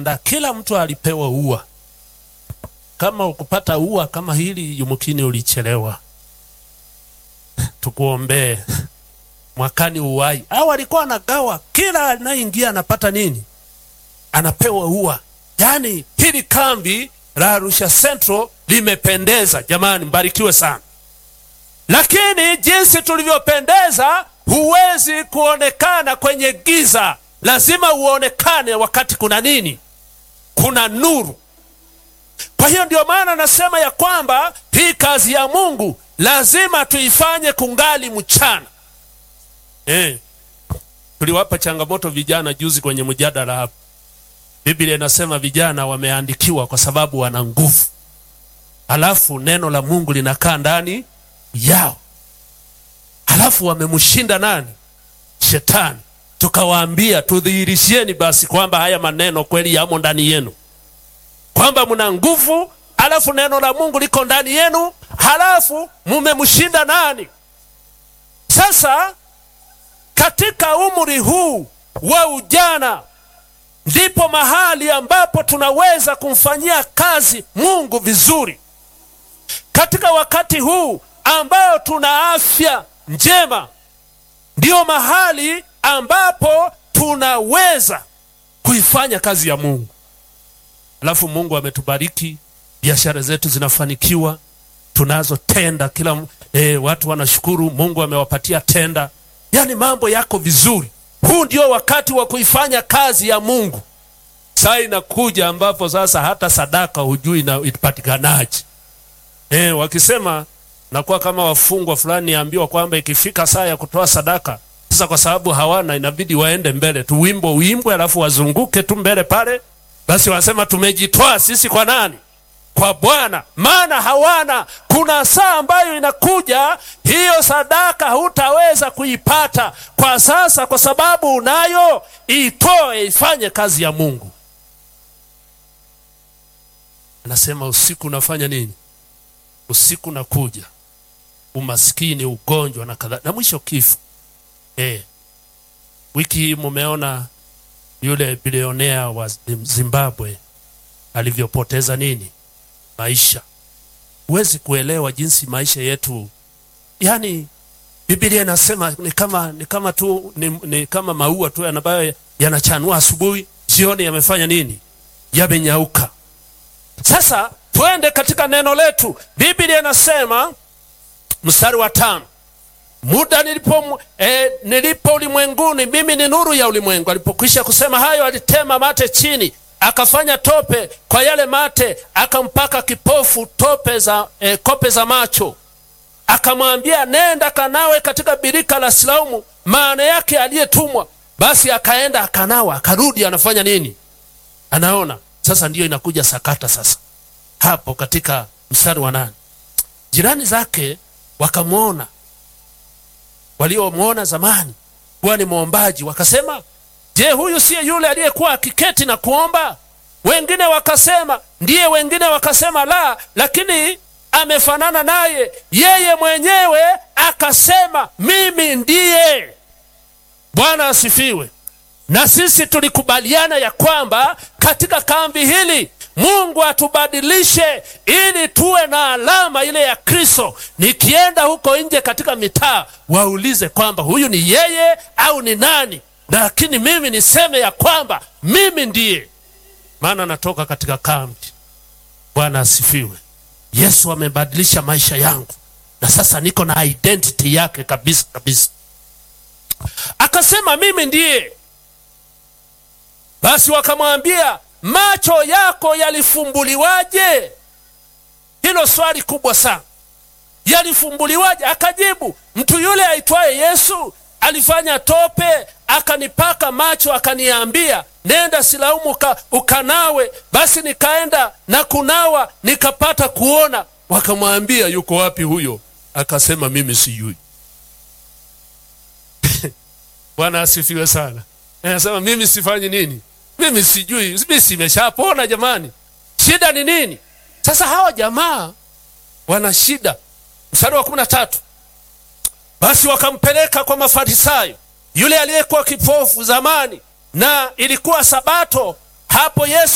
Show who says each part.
Speaker 1: waliandaa, kila mtu alipewa ua. Kama ukupata ua kama hili, yumkini ulichelewa. Tukuombee mwakani uwai. Au alikuwa anagawa, kila anayeingia anapata nini? Anapewa ua. Yaani hili kambi la Arusha Central limependeza jamani, mbarikiwe sana. Lakini jinsi tulivyopendeza, huwezi kuonekana kwenye giza, lazima uonekane wakati kuna nini? Kuna nuru. Kwa hiyo ndio maana nasema ya kwamba hii kazi ya Mungu lazima tuifanye kungali mchana. Eh, tuliwapa changamoto vijana juzi kwenye mjadala hapa. Biblia inasema vijana wameandikiwa kwa sababu wana nguvu, halafu neno la Mungu linakaa ndani yao, halafu wamemshinda nani? Shetani. Tukawaambia tudhihirishieni basi kwamba haya maneno kweli yamo ndani yenu, kwamba mna nguvu, halafu neno la Mungu liko ndani yenu, halafu mumemshinda nani? Sasa katika umri huu wa ujana ndipo mahali ambapo tunaweza kumfanyia kazi Mungu vizuri. Katika wakati huu ambao tuna afya njema, ndiyo mahali ambapo tunaweza kuifanya kazi ya Mungu. Alafu Mungu ametubariki, biashara zetu zinafanikiwa, tunazo tenda kila eh, watu wanashukuru Mungu amewapatia tenda, yaani mambo yako vizuri. Huu ndio wakati wa kuifanya kazi ya Mungu. Saa inakuja ambapo sasa hata sadaka hujui na ipatikanaje. Eh, wakisema nakuwa kama wafungwa fulani ambiwa kwamba ikifika saa ya kutoa sadaka sasa, kwa sababu hawana, inabidi waende mbele tu, wimbo uimbwe, alafu wazunguke tu mbele pale. Basi wanasema tumejitoa sisi kwa nani? Kwa Bwana, maana hawana. Kuna saa ambayo inakuja, hiyo sadaka hutaweza kuipata kwa sasa, kwa sababu unayo. Itoe, ifanye kazi ya Mungu. Anasema usiku unafanya nini? Usiku nakuja, umaskini, ugonjwa na kadhalika, na mwisho kifo. Eh, wiki hii mumeona yule bilionea wa Zimbabwe alivyopoteza nini maisha. Huwezi kuelewa jinsi maisha yetu, yani Biblia inasema ni kama ni kama tu ni, ni kama maua tu ambayo yanachanua asubuhi, jioni yamefanya nini? Yamenyauka. Sasa twende katika neno letu. Biblia inasema mstari wa tano, muda nilipo eh, nilipo ulimwenguni mimi ni nuru ya ulimwengu. Alipokwisha kusema hayo, alitema mate chini akafanya tope kwa yale mate, akampaka kipofu tope za eh, kope za macho, akamwambia nenda kanawe katika birika la Silaumu, maana yake aliyetumwa. Basi akaenda akanawa, akarudi, anafanya nini? Anaona. Sasa ndiyo inakuja sakata sasa hapo katika mstari wa nane. Jirani zake wakamwona, waliomwona zamani kuwa ni mwombaji, wakasema Je, huyu siye yule aliyekuwa akiketi na kuomba? Wengine wakasema ndiye, wengine wakasema la, lakini amefanana naye. Yeye mwenyewe akasema mimi ndiye. Bwana asifiwe. Na sisi tulikubaliana ya kwamba katika kambi hili Mungu atubadilishe ili tuwe na alama ile ya Kristo. Nikienda huko nje katika mitaa, waulize kwamba huyu ni yeye au ni nani? lakini mimi niseme ya kwamba mimi ndiye, maana natoka katika kambi. Bwana asifiwe. Yesu amebadilisha maisha yangu, na sasa niko na identity yake kabisa kabisa. Akasema mimi ndiye. Basi wakamwambia macho yako yalifumbuliwaje? Hilo swali kubwa sana, yalifumbuliwaje? Akajibu, mtu yule aitwaye Yesu alifanya tope akanipaka macho akaniambia, nenda Silaumu uka, ukanawe. Basi nikaenda na kunawa nikapata kuona. Wakamwambia, yuko wapi huyo? Akasema, mimi sijui. Bwana asifiwe sana. Anasema mimi sifanyi nini? Mimi sijui, mimi simeshapona. Jamani, shida ni nini? Sasa hawa jamaa wana shida. Mstari wa kumi na tatu basi wakampeleka kwa Mafarisayo yule aliyekuwa kipofu zamani, na ilikuwa Sabato hapo Yesu